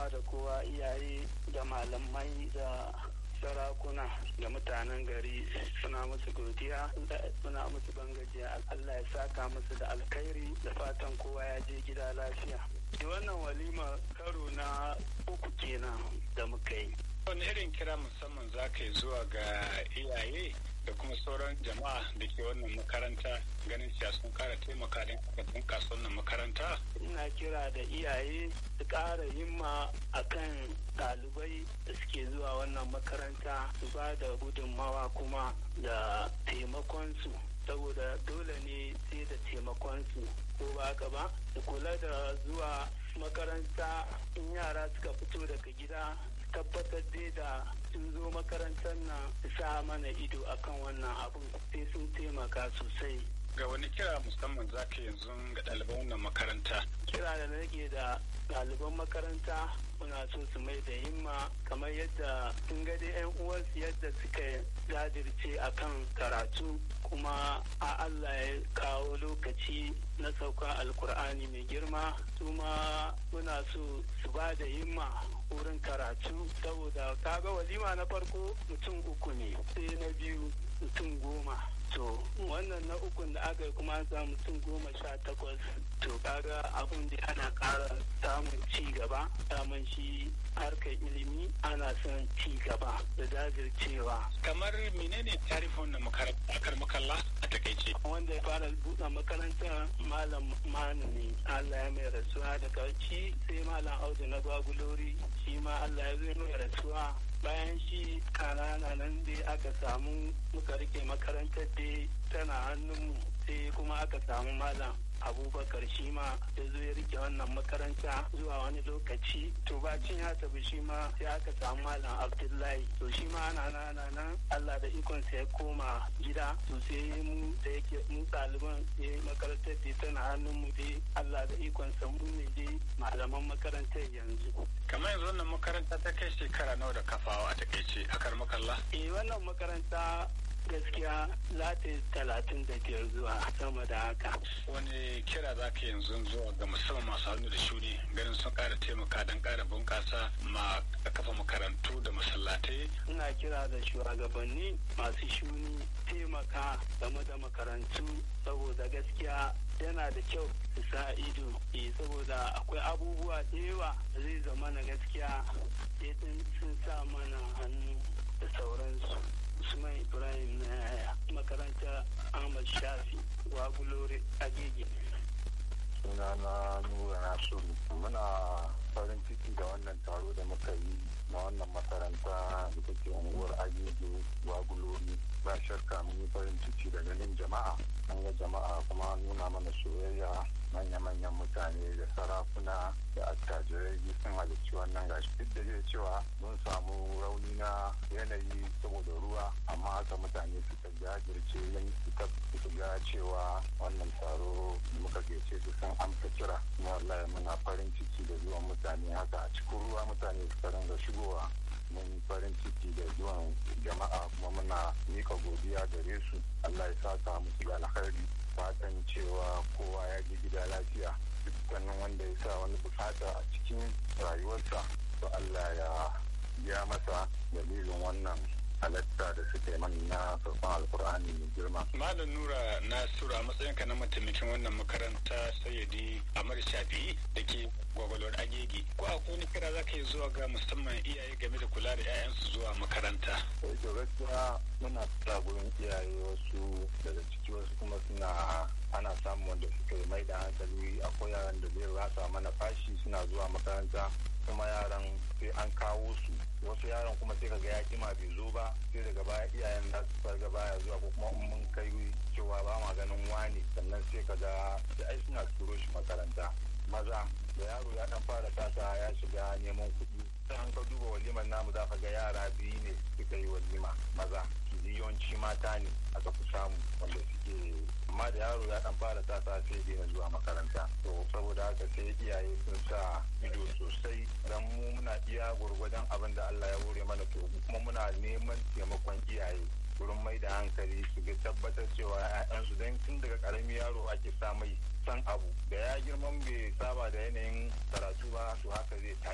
kowa da kowa iyaye da malamai da sarakuna da mutanen gari suna musu godiya suna musu bangajiya Allah ya saka musu da alkhairi da fatan kowa ya je gida lafiya wannan walima karo na uku kenan da muka yi wani irin kira musamman za ka yi zuwa ga iyaye da kuma sauran jama'a da ke wannan makaranta ganin cewa sun kara taimaka don aka bunkasa wannan makaranta ina kira da iyaye su ƙara himma akan ɗalibai da suke zuwa wannan makaranta su ba da gudunmawa kuma da taimakonsu saboda dole ne sai da taimakonsu ko ba haka ba su kula da zuwa makaranta in yara suka fito daga gida tabbatar dai da sun zo makarantar nan sa mana ido akan wannan abin sai sun taimaka sosai ga wani kira musamman za ka yanzu ga ɗaliban wannan makaranta kira da nake da ɗaliban makaranta muna so su mai da himma kamar yadda sun ga dai 'yan uwansu yadda suka jajirce akan karatu kuma a Allah ya kawo lokaci na sauka alkur'ani mai girma kuma muna so su ba da himma wurin karatu saboda kaga walima na farko mutum uku ne sai na biyu mutum goma to wannan na ukun da aka yi kuma an samu mutum goma sha takwas to kaga abun da ana ƙara samun ci gaba samun shi harkar ilimi ana son ci gaba da jajircewa kamar menene tarihin wannan makaranta a karmakalla a takaice wanda ya fara buɗe makarantar malam manu ne allah ya mai rasuwa da kauci sai malam audu na gwagulori shi ma allah ya zo mai rasuwa bayan shi kanana nan dai aka samu muka rike makarantar dai tana hannunmu sai kuma aka samu malam abubakar shi ma ya zo ya rike wannan makaranta zuwa wani lokaci to bacin ya tafi shi ma sai aka samu malam abdullahi to shi ma ana nana nan allah da ikonsa ya koma gida to sai mu da yake mu ɗaliban sai makarantar da tana hannun mu dai allah da ikonsa mu ne dai malaman makarantar yanzu kamar yanzu wannan makaranta ta kai shekara nawa da kafawa a takaice a karmakalla eh wannan makaranta gaskiya lati talatin da biyar zuwa sama da haka. Wani kira za ka yanzu zuwa ga musamman masu hannu da shuni ganin sun ƙara taimaka don ƙara bunƙasa ma kafa makarantu da masallatai. Ina kira da shugabanni masu shuni taimaka game da makarantu saboda gaskiya yana da kyau su sa ido saboda akwai abubuwa da yawa da zai zama na gaskiya sun sa mana hannu da sauransu. Usman Ibrahim na yaya makaranta Ahmad Shafi Wagulore Agege. Suna na Nura Nasiru. Muna farin ciki da wannan taro da muka yi na wannan makaranta da take unguwar Agege Wagulori. Ba shakka mun yi farin ciki da ganin jama'a. An ga jama'a kuma nuna mana soyayya manya-manyan mutane da sarakuna da attajirai sun halarci wannan gashi duk da zai cewa mun samu rauni na yanayi saboda ruwa amma haka mutane suka jajirce yin suka ga cewa wannan taro muka gece su sun amsa kira kuma wallahi muna farin ciki da zuwan mutane haka a cikin ruwa mutane suka ringa shigowa mun farin ciki da zuwan jama'a kuma muna mika godiya gare su Allah ya saka musu da alkhairi fatan cewa kowa ya ji gida lafiya dukkanin wanda ya sa wani bukata a cikin rayuwarsa to Allah ya biya masa dalilin wannan halatta da suka yi mana na farkon alkur'ani mai girma. Malam Nura Nasiru a matsayinka na mataimakin wannan makaranta sayyadi Amar Shafi'i da ke gwagwalwar agegi. Ko akwai wani kira za ka yi zuwa ga musamman iyaye game da kula da 'ya'yansu zuwa makaranta? Sai to gaskiya muna fita gurin iyaye wasu daga ciki wasu kuma suna ana samun wanda suka yi mai da hankali akwai yaran da zai rasa mana fashi suna zuwa makaranta kuma yaran sai an kawo su wasu yaran kuma sai kaga ya kima bai zo ba sai daga baya iyayen za su farga baya zuwa ko kuma in mun kai cewa ba ma ganin wani sannan sai kaga sai ai suna turo shi makaranta maza da yaro ya dan fara tasa ya shiga neman kuɗi sai an ka duba walimar namu za ka ga yara biyu ne suka yi walima maza yawanci mata ne aka fi samu wanda suke amma da yaro ya dan fara tasa sai daina zuwa makaranta to saboda haka sai iyaye sun sa ido sosai dan mu muna iya gwargwadon abin da Allah ya hore mana to kuma muna neman taimakon iyaye wurin mai da hankali su ga tabbatar cewa 'ya'yansu don tun daga karami yaro ake sa mai san abu da ya girman bai saba da yanayin karatu ba to haka zai